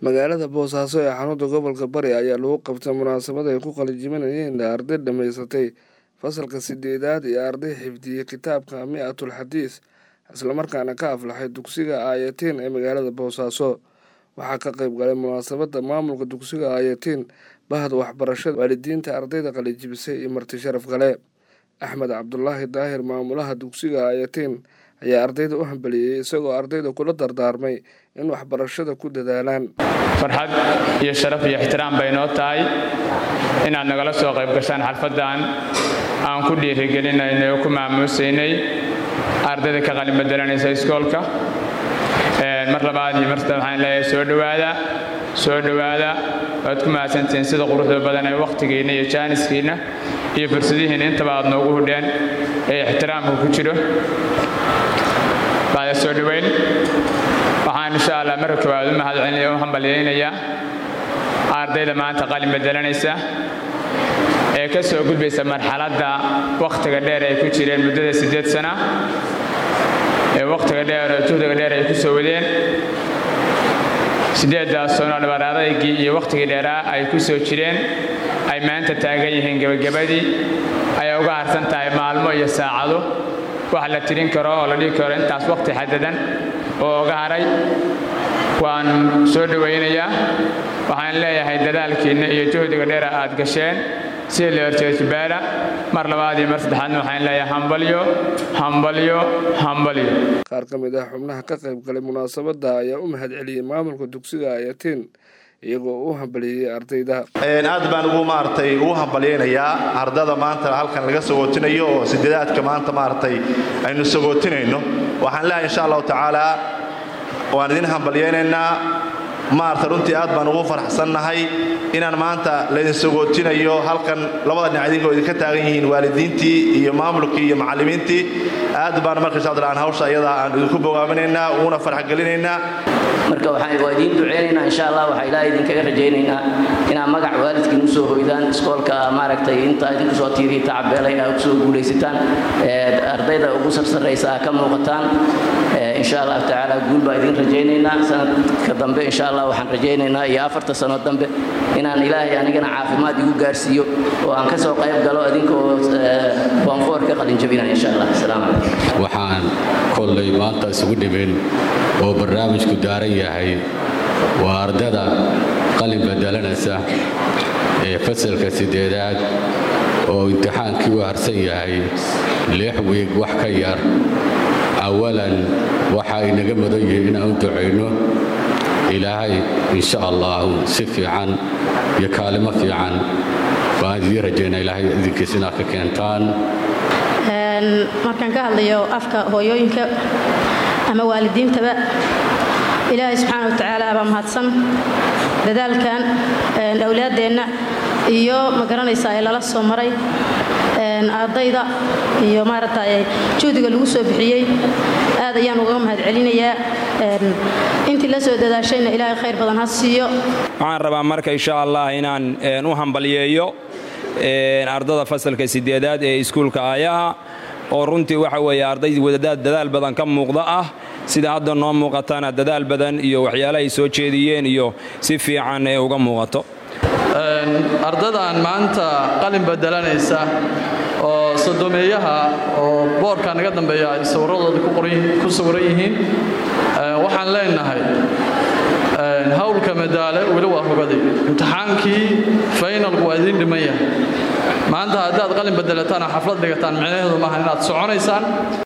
magaalada boosaaso ee xarunta gobolka bari ayaa lagu qabtay munaasabad ay ku qalijiminayeen arday dhammaysatay fasalka sideedaad iyo arday xifdiyey kitaabka mi-atul xadiis islamarkaana ka aflaxay dugsiga aayatiin ee magaalada boosaaso waxaa ka qayb galay munaasabadda maamulka dugsiga aayatiin bahda waxbarashada waalidiinta ardayda qalijibisay iyo marti sharaf kale axmed cabdulaahi daahir maamulaha dugsiga aayatiin ayaa ardayda u hambaliyey isagoo ardayda kula dardaarmay in waxbarashada ku dadaalaan farxad iyo sharaf iyo ixtiraam bay noo tahay inaad nagala soo qayb gashaan xalfaddan aan ku dhiirigelinaynay oo ku maamuusaynay ardayda ka qalin bedelanaysa iskoolka mar labaad iyo mar saddeed waxaan leeyahay soo dhowaada soo dhowaada waad ku mahadsantihiin sida quruxda badan ee wakhtigiinna iyo jaaniskiinna iyo fursadihiinna intaba aad noogu hudheen ee ixtiraamka ku jiro baada soo dhoweyn waxaan insha allah marka koowaad u mahadcelinaya u hambalyaynayaa ardayda maanta qalin bedelanaysa ee ka soo gudbaysa marxaladda wakhtiga dheer ay ku jireen muddada siddeed sana ee wakhtiga dheer oo juhdiga dheer ay ku soo wadeen siddeeddaas sano dhabaradaygii iyo wakhtigii dheeraa ay ku soo jireen ay maanta taagan yihiin gebagabadii ay uga harsan tahay maalmo iyo saacado wax la tirin karo oo la dhigi karo intaas wakhti xadadan oo uga haray waan soo dhowaynayaa waxaan leeyahay dadaalkiinna iyo juhdiga dheera aad gasheen sida leorjeejibaala mar labaad iyo mar saddexaadna waxaan leeyahay hambalyo hambalyo hambalyo qaar ka mid ah xubnaha ka qayb galay munaasabadda ayaa u mahad celiyey maamulka dugsiga ayatiin iyagoo u hambaliyey ardayda aad baan ugu maaragtay ugu hambalyaynayaa ardada maanta halkan laga sagootinayo oo sideedaadka maanta maaragtay aynu sagootinayno waxaan leeyahay insha allahu tacaala waan idin hambalyaynaynaa maarata runtii aad baan ugu faraxsannahay inaan maanta laydin sagootinayo halkan labada dhinac idinkoo idinka taagan yihiin waalidiintii iyo maamulkii iyo macallimiintii aad baan marka insha aan hawsha ayadaa aan idinku bogaaminaynaa uguna farxgelinaynaa marka waxaan waa idiin duceynaynaa insha allah waxaa ilaahay idinkaga rajaynaynaa inaad magac waalidkiin usoo hoydaan iskoolka maaragtay intaa idinku soo tiiriya tacabeelay aad kusoo guulaysataan ardayda ugu sarsaraysa aad ka muuqataan insha allah tacaala guul baa idin rajaynaynaa sanadka dambe insha allah waxaan rajaynaynaa iyo afarta sano dambe inaan ilaahay anigana caafimaad igu gaarsiiyo oo aan ka soo qayb galo idinkoo boonfoor ka qalinjabinaya insha allah asalaamu calaykum waxaan kollay maanta isugu dhimin oo barnaamijku daaran yahay waa ardada qalin bedelanaysa ee fasalka siddeedaad oo imtixaankii u harsan yahay lix wiig wax ka yar awalan waxa inaga mudan yihiin inaan u ducayno ilaahay insha allahu si fiican iyo kaalimo fiican baan idiin rajaynaa ilaahay idinkiis inaad ka keentaan markaan ka hadlayo afka hooyooyinka ama waalidiintaba ilaahay subxaana wa tacaala baa mahadsan dadaalkan awlaaddeenna iyo ma garanaysaa ee lala soo maray ardayda iyo maaragtay juhdiga lagu soo bixiyey aad ayaan uga mahad celinayaa intii la soo dadaashayna ilaahay khayr badan ha siiyo waxaan rabaa marka insha allah inaan u hambalyeeyo ardada fasalka sideedaad ee iskuulka aayaha oo runtii waxa weeye arday wadadaad dadaal badan ka muuqda ah sida hadda noo muuqatana dadaal badan iyo waxyaala ay soo jeediyeen iyo si fiican ee uga muuqato ardadan maanta qalin bedelanaysa oo sodomeeyaha oo boorka naga dambeeya ay sawirradooda ku sawiran yihiin waxaan leenahay hawlka madaale weli waa hogaday imtixaankii faynalku waa idiin dhiman yahay maanta haddaad qalin bedelataan oo xaflad dhigataan micnaheedu maaha inaad soconaysaan